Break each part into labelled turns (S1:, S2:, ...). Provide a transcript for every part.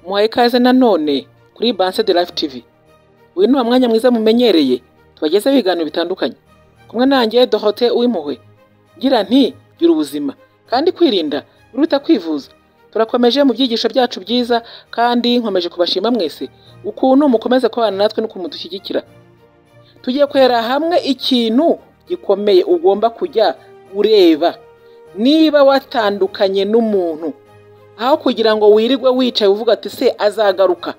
S1: muhaye ikaze nanone kuri Banse de Life TV uyu ni umwanya mwiza mumenyereye tubagezeho ibiganiro bitandukanye kumwe nanjye Dorothée Uwimpuhwe ngira nti gira ubuzima kandi kwirinda biruta kwivuza turakomeje mu byigisho byacu byiza kandi nkomeje kubashima mwese ukuntu mukomeza kubana natwe n'ukuntu mudushyigikira tugiye kwera hamwe ikintu gikomeye ugomba kujya ureba niba watandukanye n'umuntu aho kugira ngo wirirwe wicaye uvuga ati se azagaruka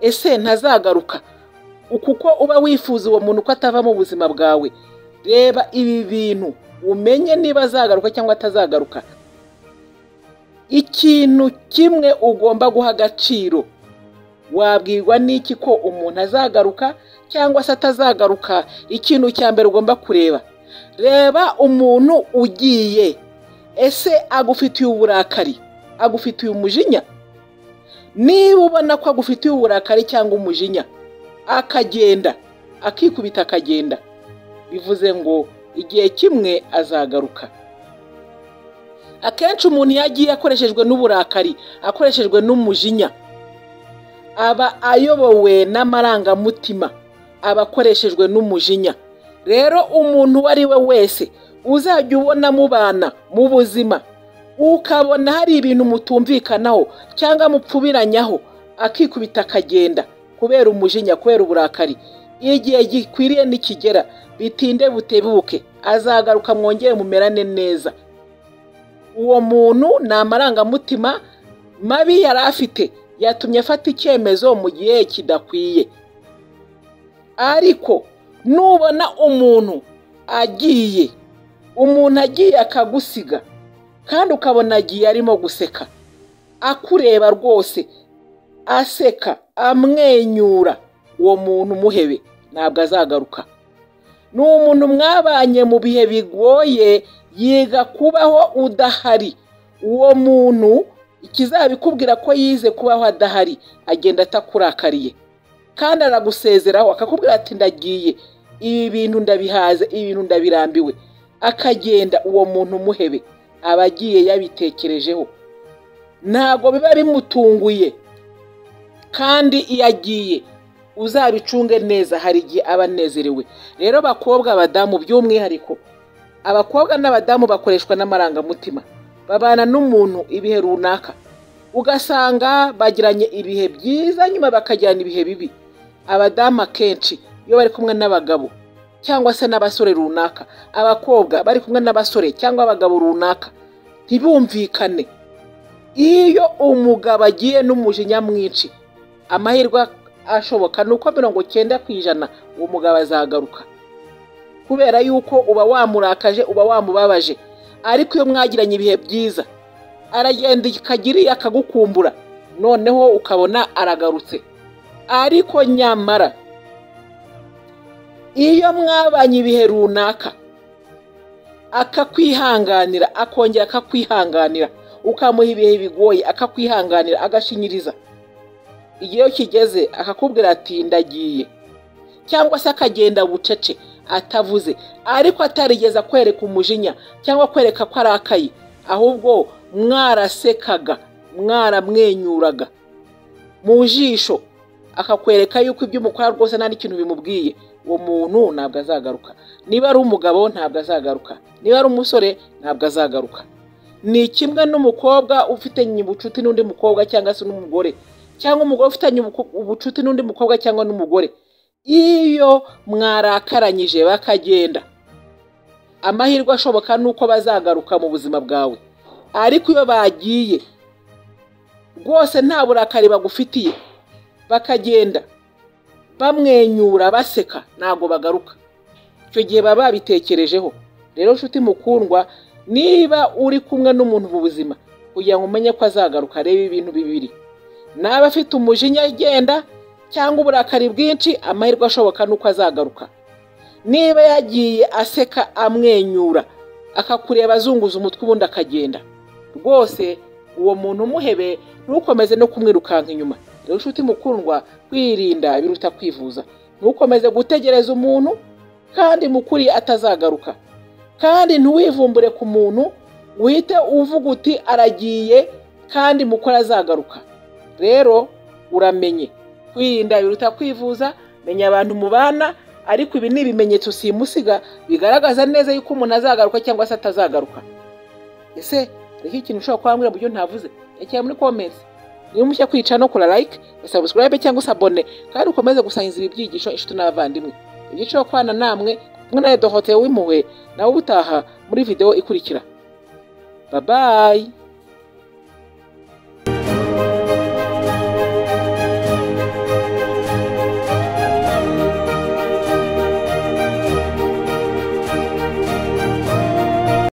S1: ese ntazagaruka kuko uba wifuza uwo muntu ko atava mu buzima bwawe reba ibi bintu umenye niba azagaruka cyangwa atazagaruka ikintu kimwe ugomba guha agaciro wabwirwa n'iki ko umuntu azagaruka cyangwa se atazagaruka ikintu cya mbere ugomba kureba reba umuntu ugiye ese agufitiye uburakari agufitiye umujinya niba ubona ko agufitiye uburakari cyangwa umujinya akagenda akikubita akagenda bivuze ngo igihe kimwe azagaruka akenshi umuntu iyo agiye akoreshejwe n'uburakari akoreshejwe n'umujinya aba ayobowe n'amarangamutima aba akoreshejwe n'umujinya rero umuntu uwo ari we wese uzajya ubona mubana mu buzima ukabona hari ibintu mutumvikanaho cyangwa mupfubiranyaho akikubita akagenda kubera umujinya kubera uburakari igihe gikwiriye nikigera bitinde butebuke azagaruka mwongere mumerane neza uwo muntu ni amarangamutima mabi yari afite yatumye afata icyemezo mu gihe kidakwiye ariko nubona umuntu agiye umuntu agiye akagusiga kandi ukabona agiye arimo guseka akureba rwose aseka amwenyura uwo muntu umuhebe ntabwo azagaruka ni umuntu mwabanye mu bihe bigoye yiga kubaho udahari uwo muntu ikizabikubwira ko yize kubaho adahari agenda atakurakariye kandi aragusezeraho akakubwira ati ndagiye ibi bintu ndabihaze ibi bintu ndabirambiwe akagenda uwo muntu umuhebe aba agiye yabitekerejeho ntabwo biba bimutunguye kandi iyo agiye uzabicunge neza hari igihe aba anezerewe rero bakobwa abadamu by'umwihariko abakobwa n'abadamu bakoreshwa n'amarangamutima babana n'umuntu ibihe runaka ugasanga bagiranye ibihe byiza nyuma bakajyana ibihe bibi abadamu akenshi iyo bari kumwe n'abagabo cyangwa se n'abasore runaka abakobwa bari kumwe n'abasore cyangwa abagabo runaka ntibumvikane iyo umugabo agiye n'umujinya mwinshi amahirwe ashoboka ni uko mirongo icyenda ku ijana uwo mugabo azagaruka kubera yuko uba wamurakaje uba wamubabaje ariko iyo mwagiranye ibihe byiza aragenda ikagiriya akagukumbura noneho ukabona aragarutse ariko nyamara iyo mwabanye ibihe runaka akakwihanganira akongera akakwihanganira ukamuha ibihe bigoye akakwihanganira agashinyiriza igihe kigeze akakubwira ati ndagiye cyangwa se akagenda bucece atavuze ariko atarigeza kwereka umujinya cyangwa kwereka ko arakaye ahubwo mwarasekaga mwaramwenyuraga mu jisho akakwereka yuko ibyo umukora rwose nta n'ikintu bimubwiye uwo muntu ntabwo azagaruka niba ari umugabo ntabwo azagaruka niba ari umusore ntabwo azagaruka ni kimwe n'umukobwa ufitanye ubucuti n'undi mukobwa cyangwa se n'umugore cyangwa umugore ufitanye ubucuti n'undi mukobwa cyangwa n'umugore iyo mwarakaranyije bakagenda amahirwe ashoboka ni uko bazagaruka mu buzima bwawe ariko iyo bagiye rwose nta burakari bagufitiye bakagenda bamwenyura baseka ntabwo bagaruka icyo gihe baba babitekerejeho rero nshuti mukundwa niba uri kumwe n'umuntu mu buzima kugira ngo umenye ko azagaruka reba ibintu bibiri naba afite umujinya agenda cyangwa uburakari bwinshi amahirwe ashoboka ni uko azagaruka niba yagiye aseka amwenyura akakureba azunguza umutwe ubundi akagenda rwose uwo muntu umuhebe ntukomeze no kumwirukanka inyuma rero inshuti mukundwa kwirinda biruta kwivuza ntukomeze gutegereza umuntu kandi mukuri atazagaruka kandi ntiwivumbure ku muntu uhite uvuga uti aragiye kandi mukora azagaruka rero uramenye kwirinda biruta kwivuza menya abantu mubana ariko ibi ni ibimenyetso simusiga bigaragaza neza yuko umuntu azagaruka cyangwa se atazagaruka ese hariho ikintu ushobora kubambwira mu buryo ntavuze rekera muri komensi niba mushya kwica no kora like subscribe cyangwa se abone kandi ukomeze gusangiza ibi byigisho inshuti n'abavandimwe ibyiciro kwana namwe kumwe na edohote w'impuhwe nawe ubutaha muri video ikurikira babayi